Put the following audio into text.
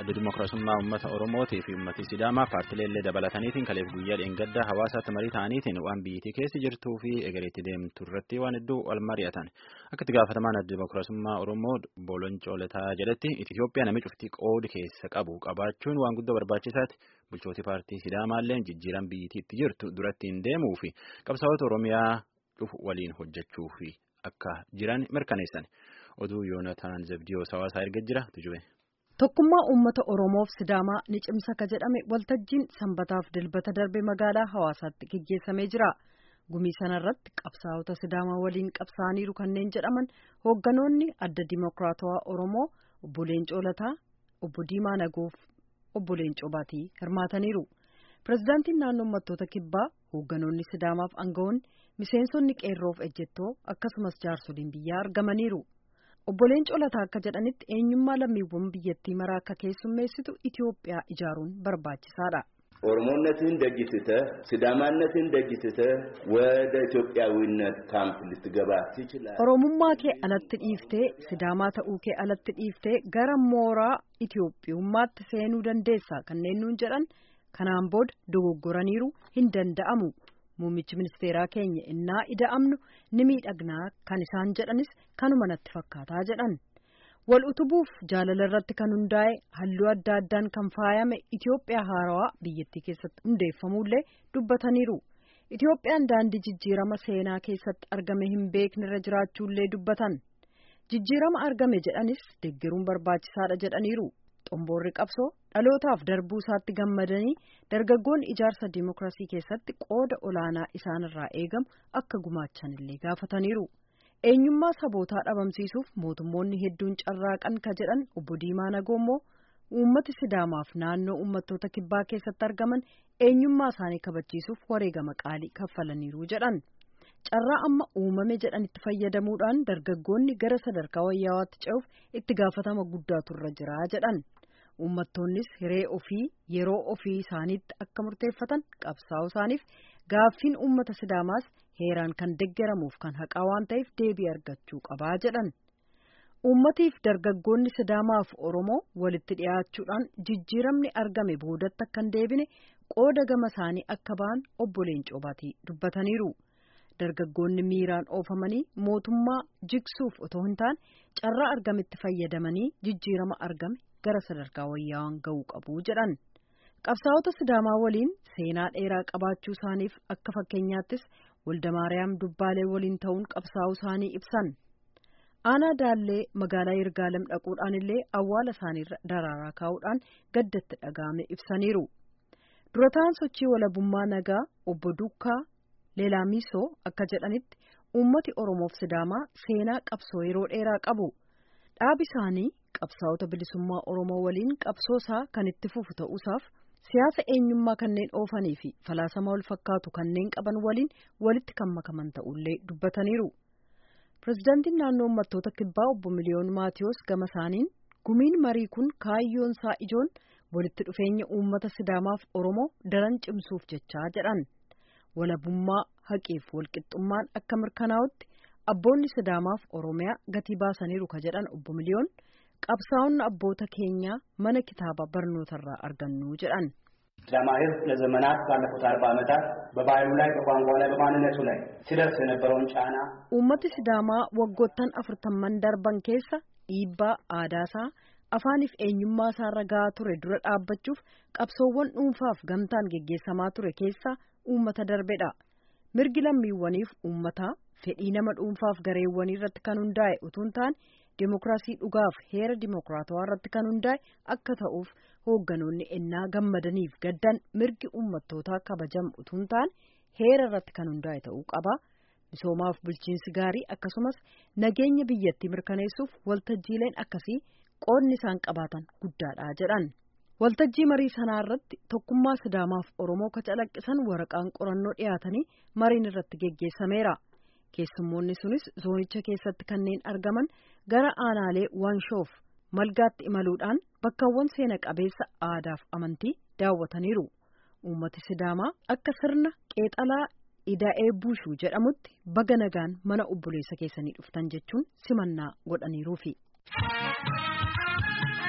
adda dimookiraasummaa uummata Oromootii fi uummatni Sidaamaa paartileellee dabalataniitiin kaleef guyyaa dheengaddaa hawaasaatti marii ta'aniitiin waan biyyattii keessa jirtuu fi egereetti deemtu irratti waan hedduu wal mari'atan. Akka itti gaafatamaan adda dimookiraasummaa Oromoo Boolonco Lataa jedhetti Itoophiyaa namni cuftii qoodi keessa qabu qabaachuun waan guddoo barbaachisaati. Bulchooti paartii Sidaamaallee jijjiiran biyyattii itti jirtu duratti hin deemuu fi qabsaa'ota Oromiyaa dhufu waliin hojjechuu fi akka jiran mirkaneessan. Oduu Yoonataan Zabdiyoo hawaasaa erga jira tujube. Tokkummaa uummata Oromoof Sidaamaa ni cimsa ka jedhame waltajjiin sanbataaf dilbata darbe magaalaa hawaasaatti geggeessamee jira. Gumii sanarratti qabsaa'ota Sidaamaa waliin qabsaa'aniiru kanneen jedhaman hoogganoonni adda Dimookiraatawaa Oromoo obbo Leencoo Lataa, obbo Diimaa Nagoof, obbo Leencoo Baatii hirmaataniiru. Pireezidaantiin naannoo uummattoota kibbaa hoogganoonni Sidaamaaf aangawoonni miseensonni qeerroof ejjettoo akkasumas jaarsoliin biyyaa argamaniiru. Obbo Leencoo Lataa akka jedhanitti eenyummaa lammiiwwan biyyattii maraa akka keessummeessitu Itoophiyaa ijaaruun barbaachisaadha. ኦሮሞነትን ደግትተህ ሲዳማነትን ደግትተህ ወደ ኢትዮጵያዊነት ካምፕ ልትገባ ትችላለህ። Oromummaa kee alatti dhiiftee Sidaamaa ta'uu kee alatti dhiiftee gara mooraa Itoophiyummaatti seenuu dandeessa kanneen nuun jedhan kanaan booda dogoggoraniiru hin danda'amu. Muummichi ministeeraa keenya innaa ida'amnu ni miidhagnaa kan isaan jedhanis kanuma natti fakkaataa jedhan. Wal utubuuf jaalala irratti kan hundaa'e halluu adda addaan kan faayame Itoophiyaa haarawaa biyyattii keessatti hundeeffamullee dubbataniiru. Itoophiyaan daandii jijjiirama seenaa keessatti argame hin beekne irra jiraachuullee dubbatan. Jijjiirama argame jedhanis deeggaruun barbaachisaadha jedhaniiru. Xomboorri qabsoo dhalootaaf darbuu isaatti gammadanii dargaggoonni ijaarsa dimookiraasii keessatti qooda olaanaa isaanirraa eegamu akka gumaachanillee gaafataniiru. Eenyummaa sabootaa dhabamsiisuuf mootummoonni hedduun carraaqan ka jedhan obbo Diimaa Nagoommoo uummati Sidaamaaf naannoo uummattoota kibbaa keessatti argaman eenyummaa isaanii kabachiisuuf wareegama qaalii kaffalaniiru jedhan. Carraa amma uumame jedhanitti fayyadamuudhaan dargaggoonni gara sadarkaa wayyawaatti ce'uuf itti gaafatama guddaatu irra jira jedhan. Uummattoonnis hiree ofii yeroo ofii isaaniitti akka murteeffatan qabsaa'u isaaniif gaaffiin uummata Sidaamaas heeraan kan deggeramuuf kan haqaa waan ta'eef deebii argachuu qabaa jedhan. Uummatiif dargaggoonni Sidaamaaf Oromoo walitti dhiyaachuudhaan jijjiiramni argame boodatti akka hin deebine qooda gama isaanii akka ba'an obbo Leencoo Baatii dubbataniiru. Dargaggoonni miiraan oofamanii mootummaa jigsuuf otoo hin taane carraa argametti fayyadamanii jijjiirama argame gara sadarkaa wayyaawaan ga'uu qabu jedhan. Qabsaa'ota Sidaamaa waliin seenaa dheeraa qabaachuu isaaniif akka fakkeenyaattis Waldamaariyaam Dubbaalee waliin ta'uun qabsaa'uu isaanii ibsan. Aanaa Daallee magaalaa Yirgaalem dhaquudhaan illee awwaala isaaniirra daraaraa kaa'uudhaan gaddatti dhaga'ame ibsaniiru. Durataan sochii walabummaa nagaa obbo Dukkaa Leelaamisoo akka jedhanitti uummati Oromoof Sidaamaa seenaa qabsoo yeroo dheeraa qabu. Dhaabi isaanii qabsaa'ota bilisummaa Oromoo waliin qabsoo isaa kan itti fufu ta'uusaaf siyaasa eenyummaa kanneen oofanii fi falaasama wal fakkaatu kanneen qaban waliin walitti kan makaman ta'ullee dubbataniiru. Pireezidaantiin naannoo uummattoota kibbaa obbo Miliyoon Maatiyoos gama isaaniin gumiin marii kun kaayyoon isaa ijoon walitti dhufeenya uummata Sidaamaaf Oromoo daran cimsuuf jechaa jedhan. Walabummaa haqeef walqixxummaan akka mirkanaa'utti abboonni Sidaamaaf Oromiyaa gatii baasaniiru ka jedhan obbo Miliyoon qabsaa'onni abboota keenyaa mana kitaaba barnootarraa argannu jedhan. ሲዳማ ሕዝብ ለዘመናት ባለፉት አርባ ዓመታት በባህሉ ላይ በቋንቋው ላይ በማንነቱ ላይ ሲደርስ የነበረውን ጫና Uummati Sidaamaa waggoottan afurtamman darban keessa dhiibbaa aadaasaa afaaniif eenyummaa isaarra gahaa ture dura dhaabbachuuf qabsoowwan dhuunfaaf gamtaan geggeessamaa ture keessaa uummata darbedha. Mirgi lammiiwwaniif uummataa fedhii nama dhuunfaaf gareewwanii irratti kan hundaa'e utuu hin taane Dimookiraasii dhugaaf heera dimookiraatawaa irratti kan hundaa'e akka ta'uuf hoogganoonni ennaa gammadaniif gaddan mirgi uummattootaa kabajamu utuu hin taane heera irratti kan hundaa'e ta'uu qaba. Misoomaaf bulchiinsi gaarii akkasumas nageenya biyyattii mirkaneessuuf waltajjiileen akkasii qoodni isaan qabaatan guddaadha jedhan. Waltajjii marii sanaa irratti tokkummaa Sidaamaaf Oromoo ka calaqqisan waraqaan qorannoo dhiyaatanii mariin irratti geggeessameera. Keessummoonni sunis zoonicha keessatti kanneen argaman gara aanaalee Wanshoof malgaatti imaluudhaan bakkawwan seena qabeessa aadaaf amantii daawwataniiru. Uummati Sidaamaa akka sirna qeexalaa ida'ee buushuu jedhamutti baga nagaan mana obboleessa keessanii dhuftan jechuun simannaa godhaniiruufi.